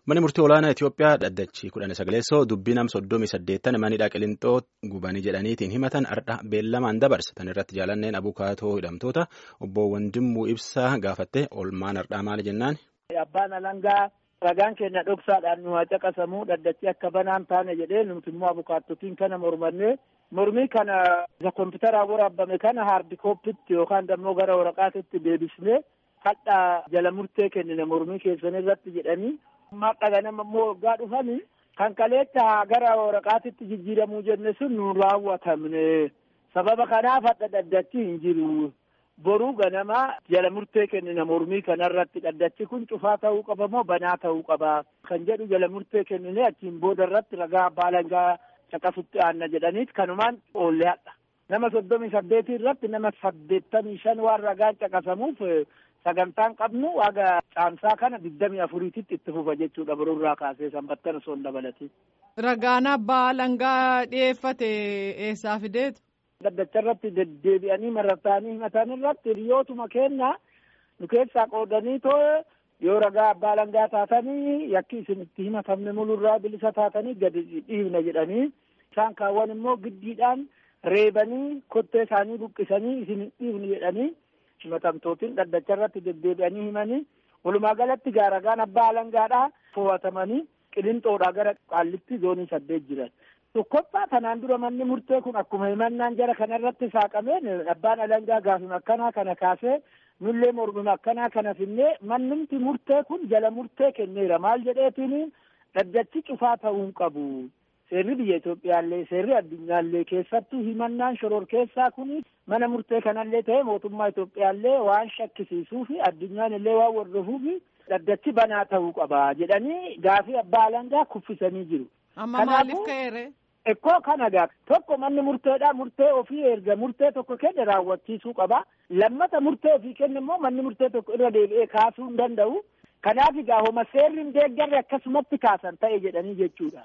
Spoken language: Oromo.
Manni murtii olaanaa Itoophiyaa dhaddachi kudhan sagaleessoo dubbii nam soddomii saddeettan manidha qilintoo gubanii jedhaniitiin himatan ardha beellamaan dabarsa. Tan irratti jaalanneen abukaatoo hidhamtoota obbo Wandimmuu Ibsaa gaafatte oolmaan ardhaa maali jennaan. Abbaan alangaa ragaan keenya dhoksaadhaan nu haa caqasamuu dhaddachi akka banaan taane jedhee nuti immoo abukaattotiin kana mormannee mormii kana isa kompiitaraan waraabame kana haardi kooppitti yookaan dammoo gara waraqaatitti deebisnee hadhaa jala murtee kennine mormii keessan irratti jedhanii amma dhaganama immoo waggaa dhufanii kan kaleetta gara waraqaatitti jijjiiramuu jenne sun nu raawwatamne sababa kanaaf hadha dhaddachi hin jiru. boruu ganama jala murtee kennina mormii kanarratti dhaddachi kun cufaa ta'uu qaba moo banaa ta'uu qaba kan jedhu jala murtee kennine achiin booda irratti ragaa abbaa alangaa caqasutti aanna jedhaniit kanumaan oollee hadha nama soddomii saddeetii irratti nama saddeettamii shan waan ragaan caqasamuuf sagantaan qabnu waaga caamsaa kana digdamii afuriititti itti fufa jechuudha boruurraa kaasee sanbattan osoo hin dabalatin. Ragaan abbaa alangaa dhiyeeffate eessaa fideetu? Dhaddacha irratti deddeebi'anii marartaanii himatan irratti hiriyootuma keenya nu keessaa qoodanii too yoo ragaa abbaa alangaa taatanii yakki isin itti himatamne mulurraa bilisa taatanii gadi dhiibna jedhanii isaan kaawwan immoo giddiidhaan reebanii kottee isaanii buqqisanii isin dhiibni jedhanii himatamtootiin dhaddacha irratti deddeebi'anii himanii walumaa galatti gaa ragaan abbaa alangaadhaa fo'atamanii qilinxoodhaa gara qaallitti zoonii saddeet jiran. Tokkoffaa kanaan dura manni murtee kun akkuma himannaan jara kanarratti saaqameen abbaan alangaa gaafima akkanaa kana kaasee nullee mormima akkanaa kana finnee mannimti murtee kun jala murtee kenneera maal jedheetiin dhaddachi cufaa ta'uu hin qabu. Seerri biyya Itoophiyaallee seerri addunyaallee keessattuu himannaan shoror keessaa kun mana murtee kanallee ta'e mootummaa Itoophiyaallee waan shakkisiisuu fi addunyaan illee waan hordofuuf dhaddachi banaa ta'uu qaba jedhanii gaafii abbaa alangaa kuffisanii jiru. Amma maaliif ka'eere? Ekkoo kana gaa tokko manni murteedha murtee ofii erga murtee tokko kenne raawwachiisuu qaba lammata murtee ofii kenne immoo manni murtee tokko irra deebi'ee kaasuu hin danda'u kanaaf egaa homa seerri hin deeggarre akkasumatti kaasan ta'e jedhanii jechuudha.